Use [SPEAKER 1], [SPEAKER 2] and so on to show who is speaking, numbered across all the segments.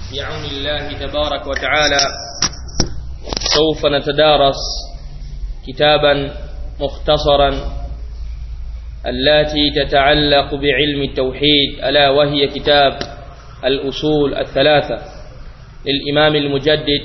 [SPEAKER 1] بعون الله تبارك وتعالى سوف نتدارس كتابا مختصرا التي تتعلق بعلم التوحيد ألا وهي كتاب الأصول الثلاثة للإمام المجدد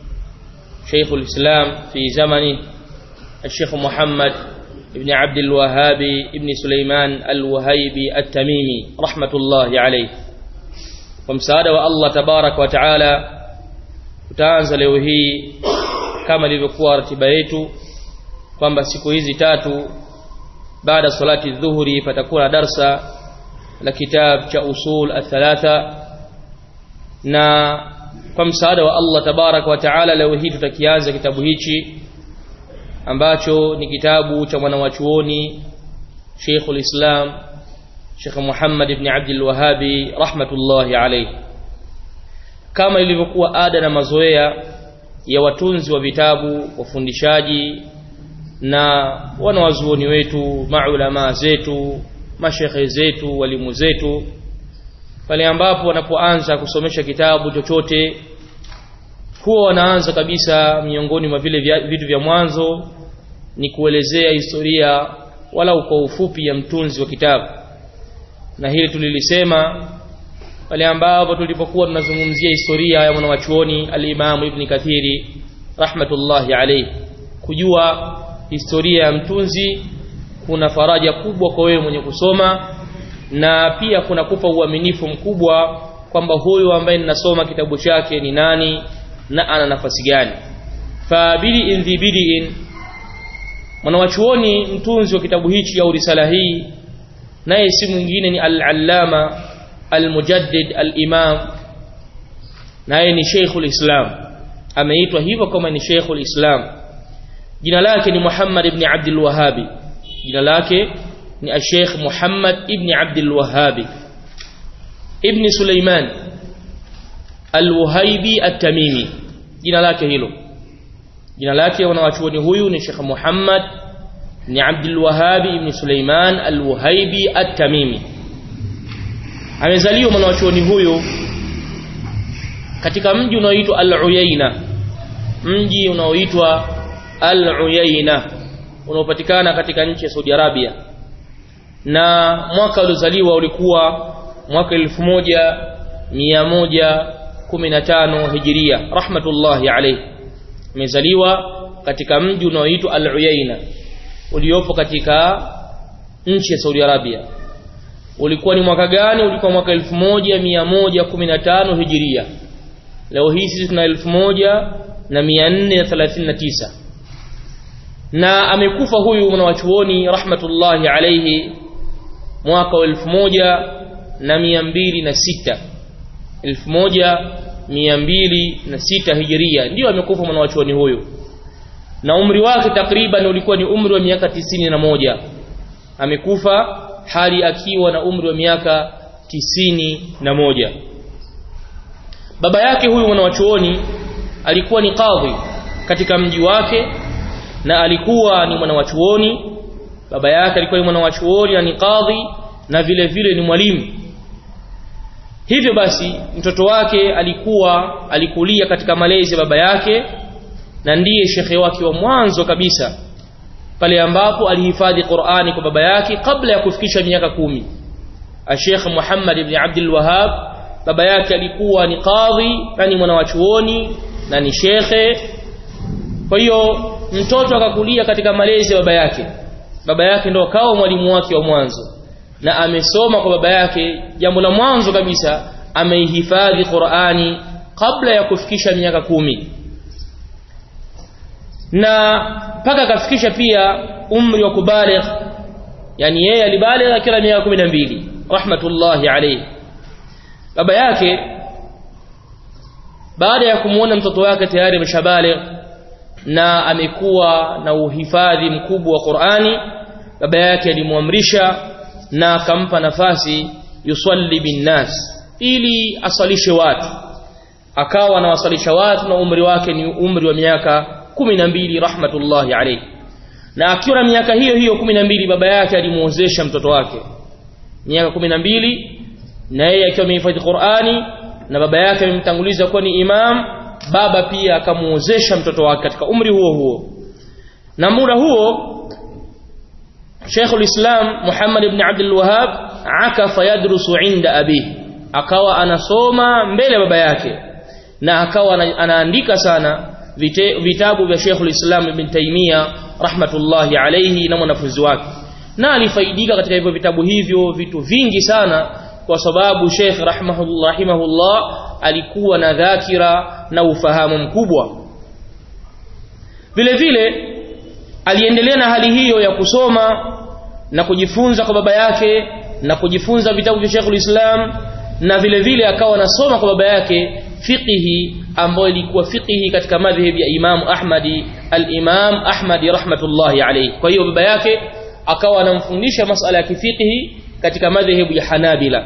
[SPEAKER 1] شيخ الإسلام في زمنه الشيخ محمد بن عبد الوهاب بن سليمان الوهيبي التميمي رحمة الله عليه ومساعدة الله تبارك وتعالى tutaanza leo hii kama ilivyokuwa ratiba yetu kwamba siku hizi tatu baada salati dhuhuri patakuwa na darsa la kitab cha usul athalatha na kwa msaada wa Allah tabarak wa taala leo hii tutakianza kitabu hichi ambacho ni kitabu cha mwanawachuoni Sheikhul Islam Sheikh Muhammad ibn Abdul Wahhabi rahmatullahi alayhi kama ilivyokuwa ada na mazoea ya watunzi wa vitabu wafundishaji na wanawazuoni wetu maulama zetu mashekhe zetu walimu zetu pale ambapo wanapoanza kusomesha kitabu chochote huwa wanaanza kabisa miongoni mwa vile vitu vya mwanzo ni kuelezea historia walau kwa ufupi ya mtunzi wa kitabu na hili tulilisema pale ambapo tulipokuwa tunazungumzia historia ya mwanawachuoni al-Imam Ibn Kathiri rahmatullahi alayhi kujua historia ya mtunzi kuna faraja kubwa kwa wewe mwenye kusoma na pia kuna kupa uaminifu mkubwa kwamba huyu ambaye ninasoma kitabu chake ni nani na ana nafasi gani fabili indhibidiin mwanawachuoni mtunzi wa kitabu hichi au risala hii naye si mwingine ni al-allama al-mujaddid al-imam naye ni Sheikhul Islam ameitwa hivyo kama ni Sheikhul Islam jina lake ni Muhammad ibn Abdul Wahhabi jina lake ni Sheikh Muhammad ibn Abdul Wahhabi ibn Sulaiman al-Wahibi at-Tamimi jina lake hilo jina lake wanawachuoni huyu ni Sheikh Muhammad ibn Abdul Wahhabi ibn Sulaiman al-Wahibi at-Tamimi amezaliwa mwanachuoni huyu katika mji unaoitwa Al-Uyaina mji unaoitwa Al-Uyaina unaopatikana katika nchi ya Saudi Arabia na mwaka uliozaliwa ulikuwa mwaka 1115 Hijiria rahmatullahi alayhi amezaliwa katika mji unaoitwa Al-Uyaina uliopo katika nchi ya Saudi Arabia ulikuwa ni mwaka gani ulikuwa mwaka 1115 hijiria leo hii sisi tuna 1439 na amekufa huyu mwanawachuoni rahmatullahi alayhi mwaka wa 1206 1206 hijiria ndio amekufa mwanawachuoni huyu na umri wake takriban ulikuwa ni umri wa miaka 91 amekufa hali akiwa na umri wa miaka tisini na moja baba yake huyu mwanawachuoni alikuwa ni kadhi katika mji wake na alikuwa ni mwanawachuoni baba yake alikuwa ni mwanawachuoni na ni kadhi na vile vile ni mwalimu hivyo basi mtoto wake alikuwa alikulia katika malezi ya baba yake na ndiye shekhe wake wa mwanzo kabisa pale ambapo alihifadhi Qur'ani kwa baba yake kabla ya kufikisha miaka kumi Sheikh Muhammad ibn Abdul Wahhab baba yake alikuwa ni kadhi yani mwanawachuoni na ni shekhe kwa hiyo mtoto akakulia katika malezi ya baba yake baba yake ndo akawa mwalimu wake wa mwanzo na amesoma kwa baba yake jambo la mwanzo kabisa ameihifadhi Qur'ani kabla ya kufikisha miaka kumi na mpaka akafikisha pia umri wa kubaligh yani yeye alibaligh akiwa miaka 12 rahmatullahi alayhi baba yake baada ya kumuona mtoto wake tayari ameshabaligh na amekuwa na uhifadhi mkubwa wa Qur'ani baba yake alimwamrisha na akampa nafasi yusalli binnas ili asalishe watu akawa anawasalisha watu na umri wake ni umri wa miaka kumi na mbili rahmatullahi alayhi na akiwa na miaka hiyo hiyo kumi na mbili baba yake alimuozesha mtoto wake miaka kumi na mbili na yeye akiwa amehifadhi Qur'ani na baba yake amemtanguliza kuwa ni imam baba pia akamuozesha mtoto wake katika umri huo huo na muda huo Sheikh ulislam Muhammad ibn Abdul Wahhab akafa yadrusu inda abihi akawa anasoma mbele ya baba yake na akawa anaandika sana vite, vitabu vya Sheikh ulislam Ibn Taymiyyah rahmatullahi alayhi na mwanafunzi wake na alifaidika katika hivyo vitabu hivyo vitu vingi sana kwa sababu Sheikh rahimahullah rahimahullah alikuwa na dhakira na ufahamu mkubwa vile vile aliendelea na hali hiyo ya kusoma na kujifunza kwa baba yake na kujifunza vitabu vya Sheikh Islam na vile vile akawa anasoma kwa baba yake fiqhi ambayo ilikuwa fiqhi katika madhhabi ya Imam Ahmadi al-Imam Ahmadi rahmatullahi alayhi kwa hiyo baba yake akawa anamfundisha masala ya kifiqhi katika madhehebu ya Hanabila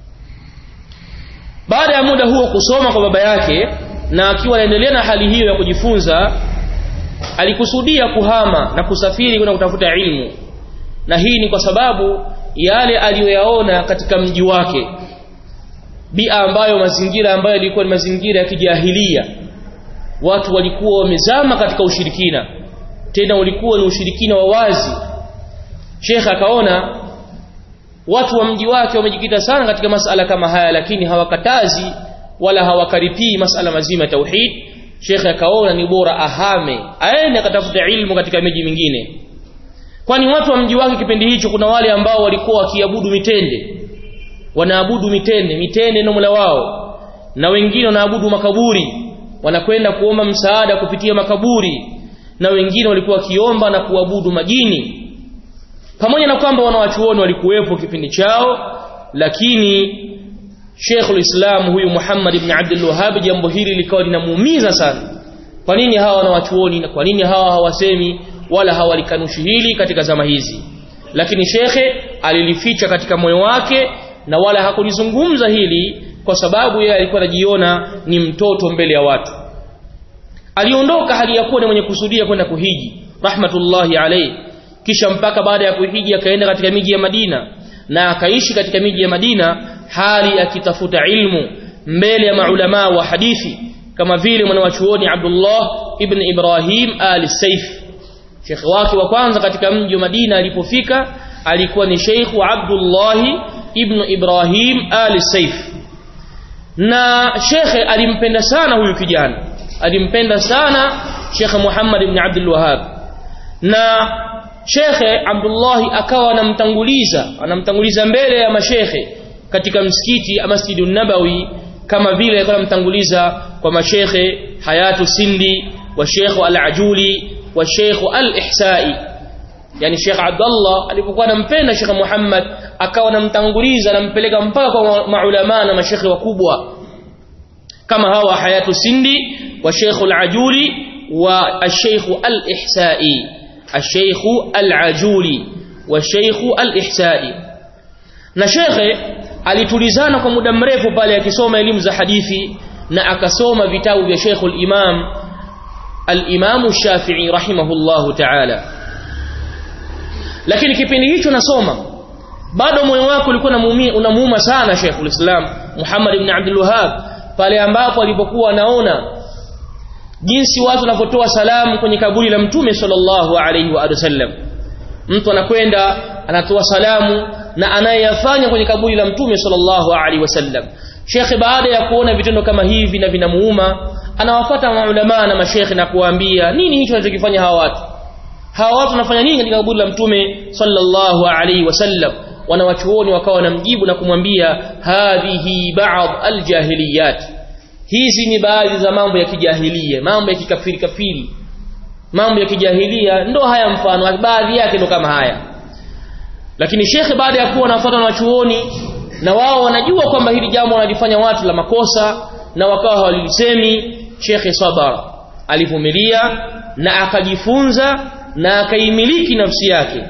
[SPEAKER 1] baada ya muda huo kusoma kwa baba yake na akiwa anaendelea na hali hiyo ya kujifunza alikusudia kuhama na kusafiri kwenda kutafuta ilmu na hii ni kwa sababu yale aliyoyaona katika mji wake bia ambayo mazingira ambayo yalikuwa ni mazingira ya kijahilia watu walikuwa wamezama katika ushirikina tena ulikuwa ni ushirikina wa wazi Sheikh akaona watu wa mji wake wamejikita sana katika masala kama haya lakini hawakatazi wala hawakaripii masala mazima ya tauhid Sheikh akaona ni bora ahame aende akatafuta ilmu katika miji mingine kwani watu wa mji wake kipindi hicho kuna wale ambao walikuwa wakiabudu mitende wanaabudu mitende mitende ndio mola wao na wengine wanaabudu makaburi wanakwenda kuomba msaada kupitia makaburi na wengine walikuwa wakiomba na kuabudu majini pamoja na kwamba wanawachuoni walikuwepo kipindi chao lakini Sheikhul Islam huyu Muhammad ibn Abdul Wahhab jambo hili likawa linamuumiza sana kwa nini hawa wanawachuoni na kwa nini hawa hawasemi wala hawalikanushi hili katika zama hizi lakini shekhe alilificha katika moyo wake na wala hakulizungumza hili kwa sababu yeye alikuwa anajiona ni mtoto mbele ya watu aliondoka hali ya kuwa ni mwenye kusudia kwenda kuhiji rahmatullahi alayhi kisha mpaka baada ya kuhiji akaenda katika miji ya Madina na akaishi katika miji ya Madina hali akitafuta ilmu mbele ya maulama wa hadithi kama vile mwanawachuoni Abdullah ibn Ibrahim al-Saif Sheikh wake wa kwanza katika mji wa Madina alipofika alikuwa ni Sheikh Abdullah ibn Ibrahim al-Saif na Sheikh alimpenda sana huyu kijana alimpenda sana Sheikh Muhammad ibn Abdul Wahhab na Shekhe Abdullahi akawa anamtanguliza anamtanguliza mbele ya mashekhe katika msikiti Masjidun Nabawi kama vile alikuwa anamtanguliza kwa mashekhe Hayatu Sindi wa Sheikh Al-Ajuli wa Sheikh Al-Ihsai yani Sheikh Abdullah alipokuwa anampenda Sheikh Muhammad akawa anamtanguliza anampeleka mpaka kwa maulama na mashekhe wakubwa kama hawa Hayatu Sindi wa Sheikh Al-Ajuli wa Sheikh Al-Ihsai الشيخ العجولي والشيخ الإحسائي na shekhe alitulizana kwa muda mrefu pale akisoma elimu za hadithi na akasoma vitabu vya Sheikh al-Imam al-Imam Shafi'i rahimahullahu ta'ala lakini kipindi hicho nasoma bado moyo wako ulikuwa unamuuma sana Sheikh al-Islam Muhammad ibn Abdul Wahhab pale ambapo alipokuwa anaona jinsi watu wanavyotoa salamu kwenye kaburi la mtume sallallahu alaihi wa sallam mtu anakwenda anatoa salamu na anayeyafanya kwenye kaburi la mtume sallallahu alaihi wasallam shekhe baada ya kuona vitendo kama hivi na vinamuuma anawafuata maulama na mashekhe na kuwaambia nini hicho wanachokifanya hawa watu hawa watu wanafanya nini katika kaburi la mtume sallallahu alaihi wasallam wanawachuoni wakawa wanamjibu na kumwambia hadhihi ba'd aljahiliyat hizi ni baadhi za mambo ya kijahilia mambo ya kikafiri kafiri mambo ya kijahilia ndo haya mfano baadhi yake ndo kama haya lakini shekhe baada ya kuwa anafuata na wachuoni na wao wanajua kwamba hili jambo wanalifanya watu la makosa na wakawa hawalisemi shekhe sabara alivumilia na akajifunza na akaimiliki nafsi yake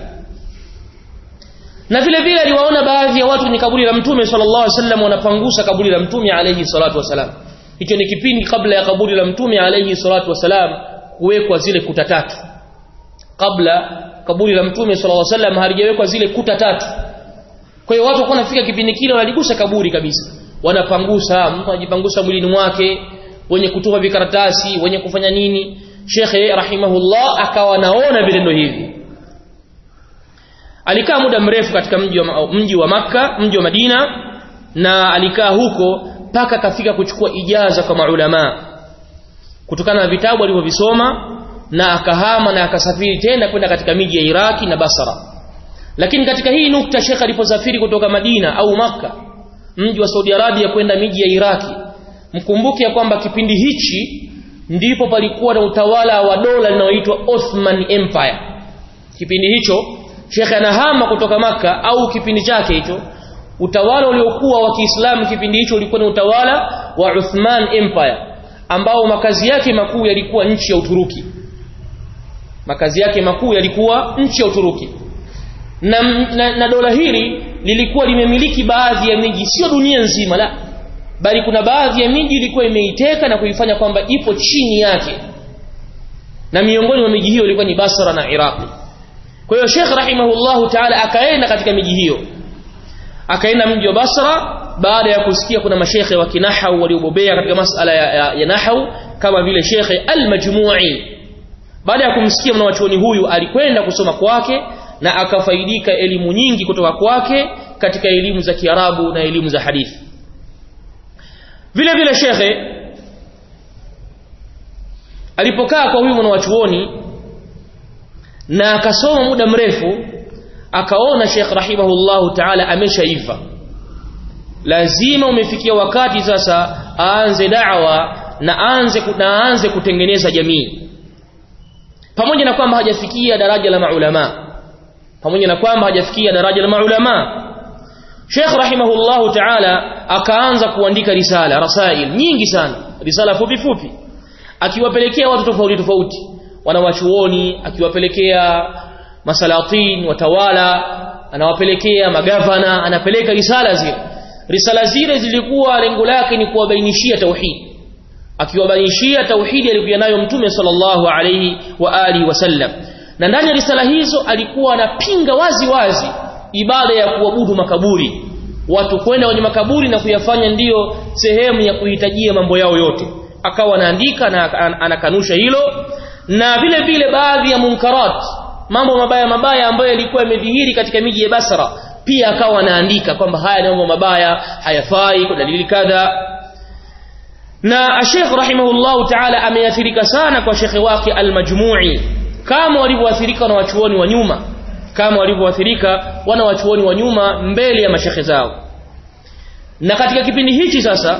[SPEAKER 1] na vile vile aliwaona baadhi ya watu kwenye kaburi la mtume sallallahu alaihi wasallam wanapangusa kaburi la mtume alayhi salatu wasalam hicho ni kipindi kabla ya kaburi la mtume alayhi salatu wasalam kuwekwa zile kuta tatu kabla kaburi la mtume sallallahu alaihi wasallam halijawekwa zile kuta tatu kwa hiyo watu walikuwa wanafika kipindi kile wanaligusa kaburi kabisa wanapangusa mtu anajipangusa mwilini mwake wenye kutupa vikaratasi wenye kufanya nini shekhe rahimahullah akawa naona vitendo hivi alikaa muda mrefu katika mji wa, mji wa makka mji wa madina na alikaa huko mpaka akafika kuchukua ijaza kwa maulama kutokana na vitabu alivyovisoma na akahama na akasafiri tena kwenda katika miji ya Iraki na Basra lakini katika hii nukta Sheikh aliposafiri kutoka Madina au Makka mji wa Saudi Arabia kwenda miji ya Iraki mkumbuke ya kwamba kipindi hichi ndipo palikuwa na utawala wa dola linaloitwa Ottoman Empire kipindi hicho Sheikh anahama kutoka Makka au kipindi chake hicho utawala uliokuwa wa Kiislamu kipindi hicho ulikuwa ni utawala wa Uthman Empire ambao makazi yake makuu yalikuwa nchi ya Uturuki makazi yake makuu yalikuwa nchi ya Uturuki na, na, na dola hili lilikuwa limemiliki baadhi ya miji sio dunia nzima la bali kuna baadhi ya miji ilikuwa imeiteka na kuifanya kwamba ipo chini yake na miongoni mwa miji hiyo ilikuwa ni Basra na Iraqi kwa hiyo Sheikh rahimahullahu ta'ala akaenda katika miji hiyo akaenda mji wa Basra baada ya kusikia kuna mashekhe wa kinahau waliobobea katika masala ya, ya, ya nahau kama vile Shekhe Al-Majmu'i baada ya kumsikia mwanachuoni huyu alikwenda kusoma kwake na akafaidika elimu nyingi kutoka kwake katika elimu za Kiarabu na elimu za hadithi vile vile shekhe alipokaa kwa huyu mwanachuoni na akasoma muda mrefu akaona Sheikh rahimahullahu ta'ala ameshaiva lazima umefikia wakati sasa aanze da'wa na aanze na aanze kutengeneza jamii pamoja na kwamba hajafikia daraja la maulama pamoja na kwamba hajafikia daraja la maulama Sheikh rahimahullahu ta'ala akaanza kuandika risala rasail nyingi sana risala fupi fupi akiwapelekea watu tofauti tofauti wanawachuoni akiwapelekea masalatin watawala anawapelekea magavana anapeleka risala zile risala zile zilikuwa lengo lake ni kuwabainishia tauhid akiwabainishia tauhidi aliyokuwa nayo mtume sallallahu alayhi wa alihi wasallam na ndani ya risala hizo alikuwa anapinga wazi wazi ibada ya kuabudu makaburi watu kwenda kwenye makaburi na kuyafanya ndiyo sehemu ya kuhitajia mambo yao yote akawa anaandika na anakanusha hilo na vile vile baadhi ya munkarat mambo mabaya mabaya ambayo yalikuwa yamedhihiri katika miji ya Basra pia akawa anaandika kwamba haya ni mambo mabaya hayafai kwa dalili kadha na Sheikh rahimahullahu ta'ala ameathirika sana kwa shekhe wake al-Majmu'i kama walivyoathirika na wachuoni wa nyuma kama walivyoathirika wana wachuoni wa nyuma mbele ya mashekhe zao na katika kipindi hichi sasa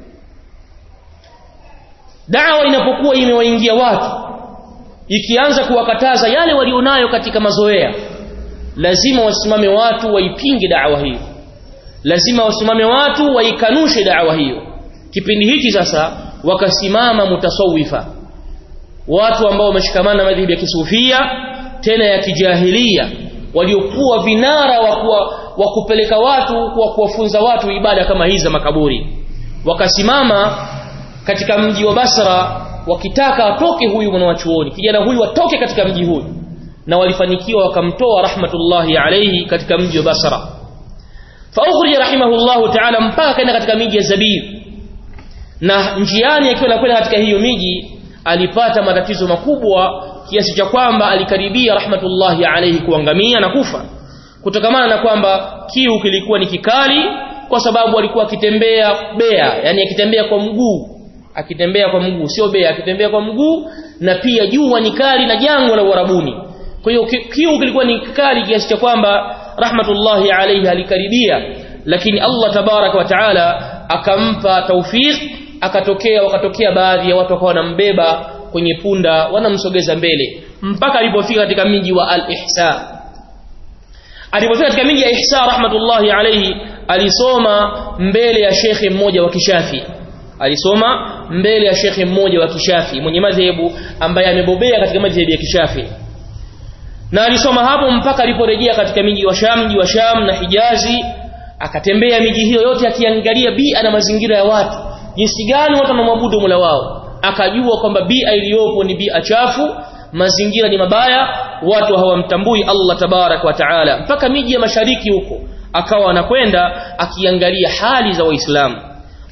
[SPEAKER 1] dawa inapokuwa imewaingia watu ikianza kuwakataza yale walionayo katika mazoea lazima wasimame watu waipinge dawa hiyo lazima wasimame watu waikanushe dawa hiyo kipindi hichi sasa wakasimama mutasawifa watu ambao wameshikamana na madhhabi ya kisufia tena ya kijahilia waliokuwa vinara wa kuwa, wa kupeleka watu kwa kuwafunza watu ibada kama hizi za makaburi wakasimama katika mji wa Basra wakitaka atoke huyu mwanachuoni kijana huyu atoke katika mji huyu na walifanikiwa wakamtoa rahmatullahi alayhi katika mji wa Basra fa ukhrija rahimahullahu ta'ala mpaka kaenda katika miji ya Zabir na njiani akiwa anakwenda katika hiyo miji alipata matatizo makubwa kiasi cha kwamba alikaribia rahmatullahi alayhi kuangamia na kufa kutokamana na kwamba kiu kilikuwa ni kikali kwa sababu alikuwa akitembea bea yani akitembea kwa mguu akitembea kwa mguu sio bea akitembea kwa mguu na pia jua ni kali na jangwa la Uarabuni kwa hiyo kiu kilikuwa ni kikali kiasi cha kwamba rahmatullahi alayhi alikaribia lakini Allah tabarak wa taala akampa tawfiq akatokea wakatokea baadhi ya watu wakawa wanambeba kwenye punda wanamsogeza mbele mpaka alipofika katika miji wa al-Ihsa alipofika katika miji ya Ihsa rahmatullahi alayhi alisoma mbele ya shekhe mmoja wa kishafi alisoma mbele ya shekhe mmoja wa kishafi mwenye madhehebu ambaye amebobea katika madhehebu ya kishafi na alisoma hapo mpaka aliporejea katika miji wa Sham mji wa Sham na Hijazi akatembea miji hiyo yote akiangalia bia na mazingira ya watu jinsi gani watu wanamwabudu Mola wao akajua kwamba bia iliyopo ni bia chafu mazingira ni mabaya watu hawamtambui Allah tabarak wa taala mpaka miji ya mashariki huko akawa anakwenda akiangalia hali za waislamu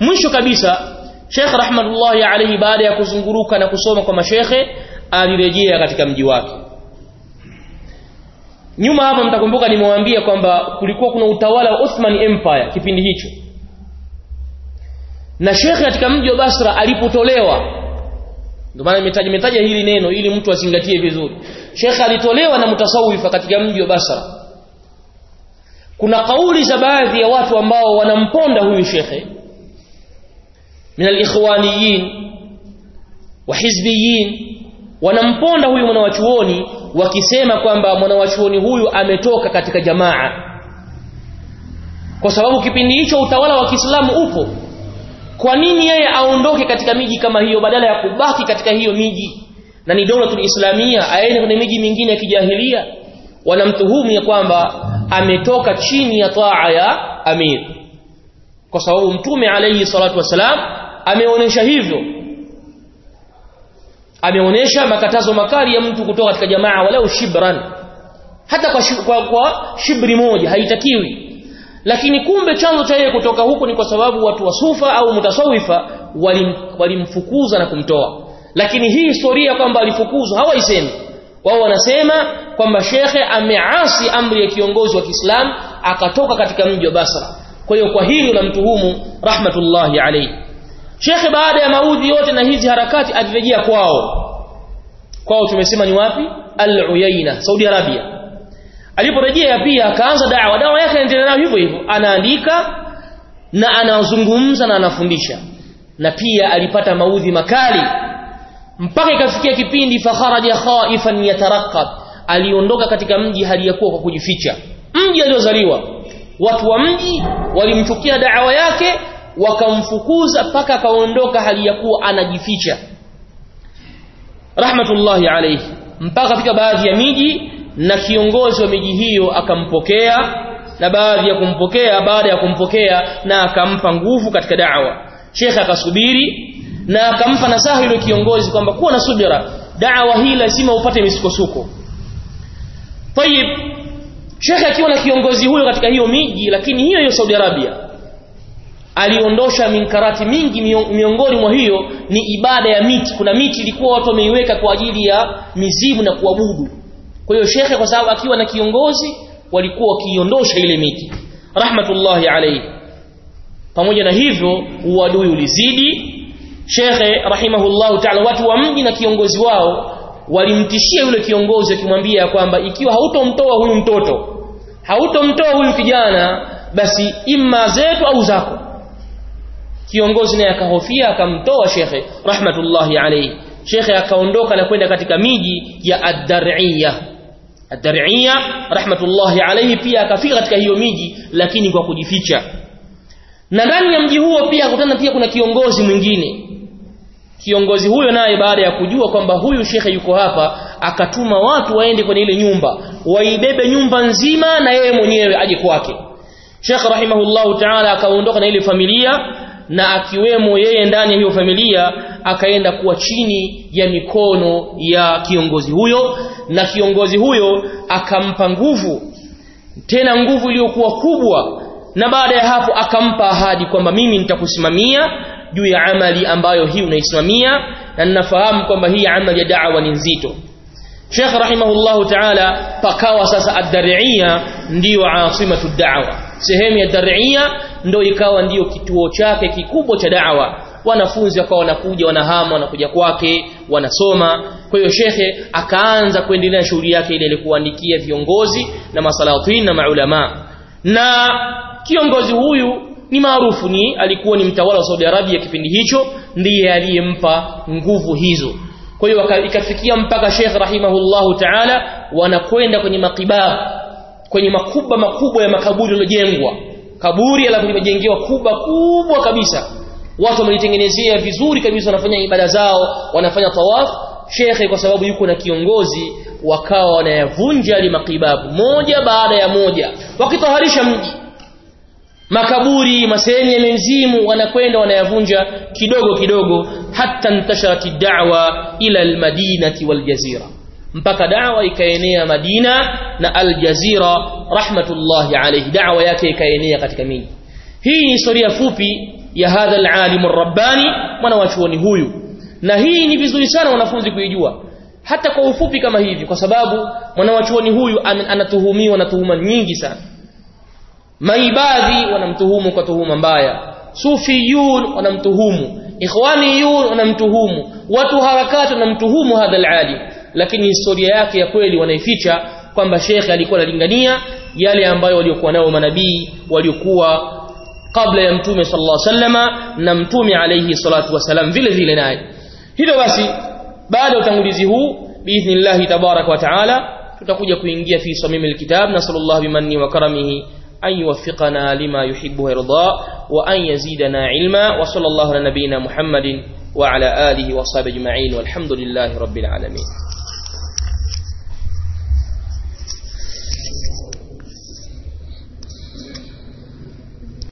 [SPEAKER 1] mwisho kabisa Sheikh rahmatullahi alayhi baada ya kuzunguruka na kusoma kwa mashekhe alirejea katika mji wake nyuma hapa mtakumbuka nimewaambia kwamba kulikuwa kuna utawala wa Ottoman Empire kipindi hicho na shekhe katika mji wa Basra alipotolewa ndio maana nimetaja nimetaja hili neno ili mtu azingatie vizuri shekhe alitolewa na mutasawifa katika mji wa Basra kuna kauli za baadhi ya watu ambao wanamponda huyu shekhe min al-ikhwaniyin wa hizbiyin wanamponda huyu mwanawachuoni wakisema kwamba mwanawachuoni huyu ametoka katika jamaa kwa sababu kipindi hicho utawala wa Kiislamu upo kwa nini yeye aondoke katika miji kama hiyo badala ya kubaki katika hiyo miji na ni dola islamia aende kwenye miji mingine ya kijahilia wanamtuhumu ya kwamba ametoka chini ya taa ya amir kwa sababu mtume alayhi salatu wasalam ameonyesha hivyo ameonyesha makatazo makali ya mtu kutoka katika jamaa walau shibran hata kwa, shib, kwa, kwa shibri moja haitakiwi lakini kumbe chanzo cha yeye kutoka huko ni kwa sababu watu wa sufa au mutasawifa walimfukuza na kumtoa lakini hii historia kwamba alifukuzwa hawaisemi wao wanasema kwamba shekhe ameasi amri ya kiongozi wa Kiislamu akatoka katika mji wa Basra kwa hiyo kwa hili unamtuhumu rahmatullahi alayhi shekhe baada ya maudhi yote na hizi harakati alirejea kwao kwao tumesema ni wapi al-Uyaina Saudi Arabia aliporejea pia akaanza dawa dawa yake inaendelea nayo hivyo hivyo anaandika na anazungumza na anafundisha na pia alipata maudhi makali mpaka ikafikia kipindi fakharaja khaifan yataraqqab aliondoka katika mji hali ya kuwa kwa kujificha mji aliozaliwa watu wa mji walimchukia dawa yake wakamfukuza mpaka akaondoka hali ya kuwa anajificha rahmatullahi alayhi mpaka katika baadhi ya miji na kiongozi wa miji hiyo akampokea na baadhi ya kumpokea baada ya kumpokea na akampa nguvu katika da'wa Sheikh akasubiri na akampa nasaha yule kiongozi kwamba kuwa na subira da'wa hii lazima upate misukosuko Tayib Sheikh akiwa na kiongozi huyo katika hiyo miji lakini hiyo hiyo Saudi Arabia aliondosha minkarati mingi miongoni mwa hiyo ni ibada ya miti kuna miti ilikuwa watu wameiweka kwa ajili ya mizimu na kuabudu kwa hiyo shekhe kwa sababu akiwa na kiongozi walikuwa wakiiondosha ile miti rahmatullahi alayhi pamoja na hivyo uadui ulizidi shekhe rahimahullahu ta'ala watu wa mji na kiongozi wao walimtishia yule kiongozi akimwambia kwamba ikiwa hautomtoa huyu mtoto hautomtoa huyu kijana basi imma zetu au zako kiongozi naye akahofia akamtoa shekhe rahmatullahi alayhi shekhe akaondoka na kwenda katika miji ya ad-dar'iyya ad-dar'iyya rahmatullahi alayhi pia akafika katika hiyo miji lakini kwa kujificha na ndani ya mji huo pia akutana pia kuna kiongozi mwingine kiongozi huyo naye baada ya kujua kwamba huyu shekhe yuko hapa akatuma watu waende kwenye ile nyumba waibebe nyumba nzima na yeye mwenyewe aje kwake Sheikh rahimahullahu ta'ala akaondoka na ile familia na akiwemo yeye ndani ya hiyo familia akaenda kuwa chini ya mikono ya kiongozi huyo na kiongozi huyo akampa nguvu tena nguvu iliyokuwa kubwa na baada ya hapo akampa ahadi kwamba mimi nitakusimamia juu ya amali ambayo hii unaisimamia na ninafahamu kwamba hii amali ya da'wa ni nzito Sheikh rahimahullahu ta'ala pakawa sasa ad-Dar'iyya ndiyo asimatu da'wa sehemu ya Dar'iyya ndio ikawa ndiyo kituo chake kikubwa cha da'wa wanafunzi wakawa wanakuja wanahama wanakuja kwake wanasoma kwa hiyo shekhe akaanza kuendelea shughuli yake ile kuandikia viongozi na masalatin na maulama na kiongozi huyu ni maarufu ni alikuwa ni mtawala wa Saudi Arabia kipindi hicho ndiye aliyempa nguvu hizo kwa hiyo ikafikia mpaka Sheikh rahimahullahu ta'ala wanakwenda kwenye makibab kwenye makuba makubwa ya makaburi yaliyojengwa kaburi alafu limejengewa kuba kubwa kabisa watu wamelitengenezea vizuri kabisa wanafanya ibada zao wanafanya tawaf shekhe kwa sababu yuko na kiongozi wakawa wanayavunja ali makibabu moja baada ya moja wakitaharisha mji makaburi masehemu ya mizimu wanakwenda wanayavunja kidogo kidogo hata ntasharat da'wa ila almadinati waljazira mpaka da'wa ikaenea Madina na Aljazira rahmatullahi alayhi da'wa yake ikaenea katika miji hii ni historia fupi ya hadha alalim rabbani mwanawachuoni huyu na hii ni vizuri sana wanafunzi kuijua hata kwa ufupi kama hivi kwa sababu mwanawachuoni huyu anatuhumiwa na tuhuma nyingi sana maibadhi wanamtuhumu kwa tuhuma mbaya sufiyun wanamtuhumu ikhwaniyun wanamtuhumu watu harakati wanamtuhumu hadha alalim lakini historia yake ya kweli wanaificha kwamba shekhe alikuwa analingania yale ambayo waliokuwa nao manabii waliokuwa kabla ya mtume sallallahu alaihi wasallama na mtume alayhi salatu wasalam vile vile naye hivyo basi baada ya utangulizi huu biidhnillah tabarak wa taala tutakuja kuingia fi samim alkitab nasallallahu bimanni wa karamihi an yuwaffiqana lima yuhibbu wa yarda wa an yazidana ilma wa sallallahu ala nabiyyina muhammadin wa ala alihi wa sahbihi ajma'in walhamdulillahi rabbil alamin